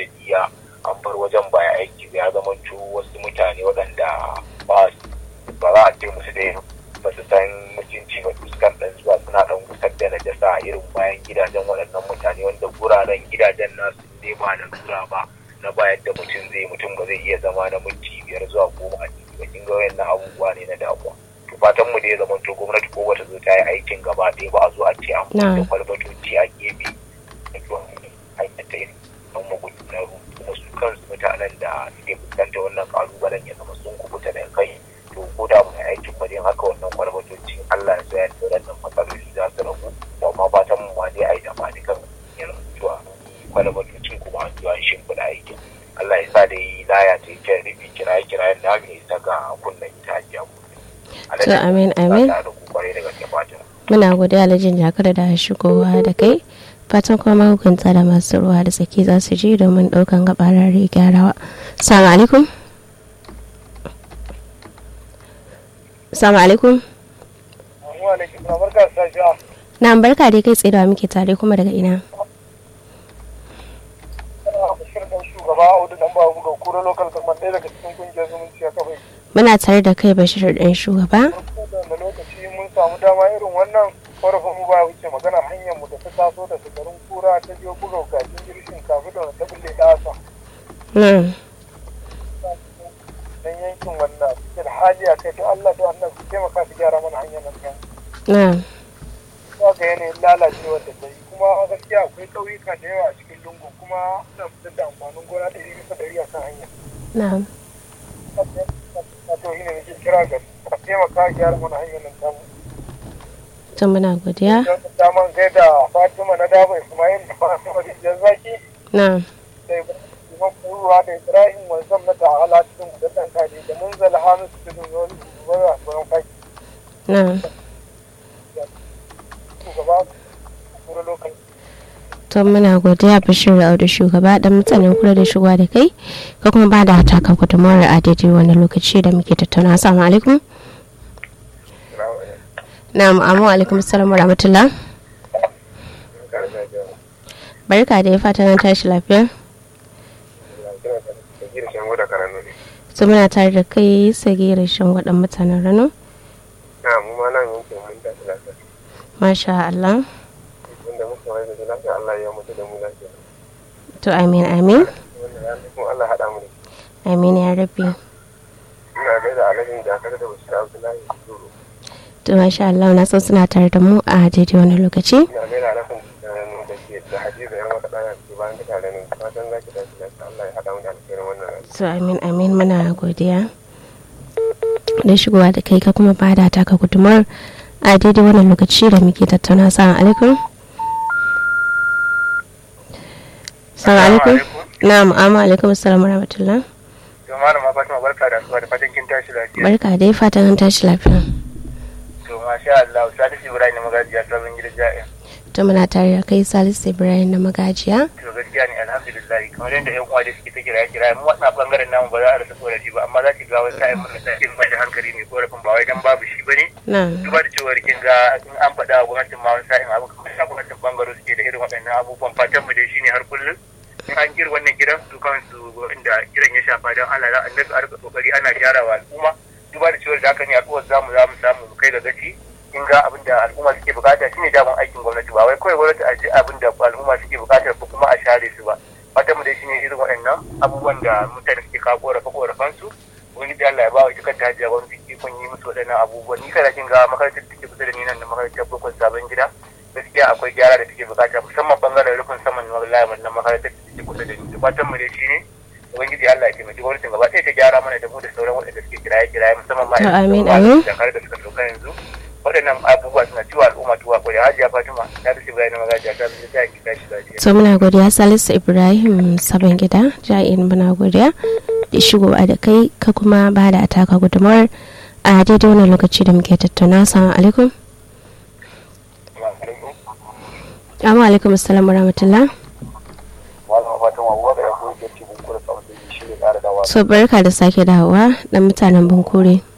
da diya an bar wajen baya aiki ya zama wasu mutane waɗanda ba ba za a ce musu da ba su san mutunci ba fuskan ɗan zuwa suna ɗan gusar da najasa a irin bayan gidajen waɗannan mutane wanda guraren gidajen nasu ne ba da lura ba na bayan da mutum zai mutum ba zai iya zama na minti biyar zuwa goma a ciki ba kin ga wayannan abubuwa ne na damuwa to fatan mu da ya zama to gwamnati ko bata zo ta yi aikin gaba ɗaya ba a zo a ce an da kwalbatoci a gefe da zuwa hanyar ta irin don magudanar kuma su kansu mutanen da suke fuskanta wannan kalubalen ya zama sun kubuta da kai to ko da mu aikin ba dai haka wannan kwalbatoci Allah ya tsaya da wannan matsaloli za su ragu to amma fatan mu ma dai a yi da ma dukan yanzu zuwa kwalbatocin kuma an zuwa shimfiɗa aikin Allah ya sa da yi laya ta kyan rufi kiraye kirayen da aka isa ga kunnen ita hajiya to amin amin muna godiya alhajin jakar da shigowa da kai fatan kuma mahukunta da masu ruwa da tsaki za su je domin ɗaukan gabarar gyarawa salamu alaikum salamu alaikum na barka dai kai tsaye da muke tare kuma daga ina muna tare da kai bashir ɗan shugaba da lokaci mun samu dama irin wannan korafin mu ba wuce magana hanyar mu da ta taso da garin kura ta biyo buga gajin girshin kafin da ta bulle da asa dan yankin wannan cikin hali a kai to Allah da Allah su taimaka su gyara mana hanyar nan kan na ga yanayin lalacewa da ta yi kuma gaskiya akwai ƙauyuka da yawa a cikin lungu kuma suna fitar da amfanin gona ɗari bisa ɗari a kan hanya na'am wato shi ne nake kira ga a taimaka gyara mana hanyar nan tamu to muna godiya daman kai da fatima na daba ismail da fatima da jan zaki na'am da ibrahim kuruwa da ibrahim wanzam na ta'ala cikin gudan kaji da munzala hamisu cikin wani wani asuwan faki na'am shugaba kura lokal to muna godiya bashir audu shugaba dan mutanen kula da shigowa da kai ka kuma ba da taka gudunmawar a daidai wani lokaci da muke tattauna assalamu alaikum na'am amu alaikum assalamu rahmatullah barka da ya fata nan tashi lafiya su muna tare da kai sage rashin waɗan mutanen rano na mu ma nan yankin mun tashi lafiya masha Allah wanda muka wani da lafiya Allah ya mutu da mu lafiya to amin amin wannan ya kuma Allah haɗa mu da amin ya rabbi ina gaida alhajin jakar da bashir abdullahi zuru to masha Allah na san suna tare da mu a daidai wani lokaci ina gaida alhajin da ke da hadiza yan wata ɗaya ke bayan da tare ne fatan za ki tashi lafiya Allah ya haɗa mu da alkhairin wannan rana to amin amin muna godiya da shigowa da kai ka kuma bada taka gudumar a daidai wannan lokaci da muke tattauna assalamu alaikum assalamu alaikum na'am amma alaikum assalamu rahmatullah to malama fatima barka da asuba da fatan kin tashi lafiya barka dai fatan an tashi lafiya to masha Allah salisu ibrahim magajiya sabon gidan ja'in to muna tare da kai salisu ibrahim na magajiya to gaskiya ne alhamdulillah kamar yadda yan uwa da suke ta kira kira mu wannan bangaren namu ba za a rasa korafi ba amma za ki ga wani sa'in mun da mai da hankali mai korafin ba wai dan babu shi bane na duba da cewar kin ga in an faɗa a gwamnatin ma wani sa'in abu kamar sa gwamnatin bangaro suke da irin waɗannan abubuwan fatan mu dai shine har kullum in an kira wannan gidan su kansu inda kiran ya shafa don Allah za a dinga arka kokari ana gyara wa al'umma duba da cewar da haka ne al'ummar zamu za mu samu mu kai ga gaci kin ga abin da al'umma suke bukata shine daman aikin gwamnati ba wai kawai gwamnati a ji abin da al'umma suke bukata ko kuma a share su ba fatan mu dai shine irin waɗannan abubuwan da mutane suke kawo korafe korafan su wani da Allah ya ba wa ita kanta hajiya wani ikon yi musu waɗannan abubuwan ni kada kin ga makarantar da take kusa da ni nan da makarantar bukon sabon gida gaskiya akwai gyara da take bukata musamman bangaren rufin saman wallahi wannan makarantar da take kusa da ni fatan mu dai shine ubangiji Allah ya taimaki gwamnatin gaba ɗaya ta gyara mana da mu da sauran waɗanda suke kiraye kiraye musamman ma To, amin, da amin. da da suka sauka yanzu waɗannan abubuwa suna ciwa al'umma tuwa ko da hajiya Fatima ta da shi bayan magajiya ta zai ta ki tashi lafiya to muna godiya salisu ibrahim sabon gida ja'in muna godiya da shigowa da kai ka kuma ba da taka gudumar a daidai wannan lokaci da muke tattauna assalamu alaikum amma alaikum assalamu rahmatullah malama Fatima Abubakar ya koyi ke cikin kula sabon da shi ne ƙara dawa so barka da sake dawowa dan mutanen bunkure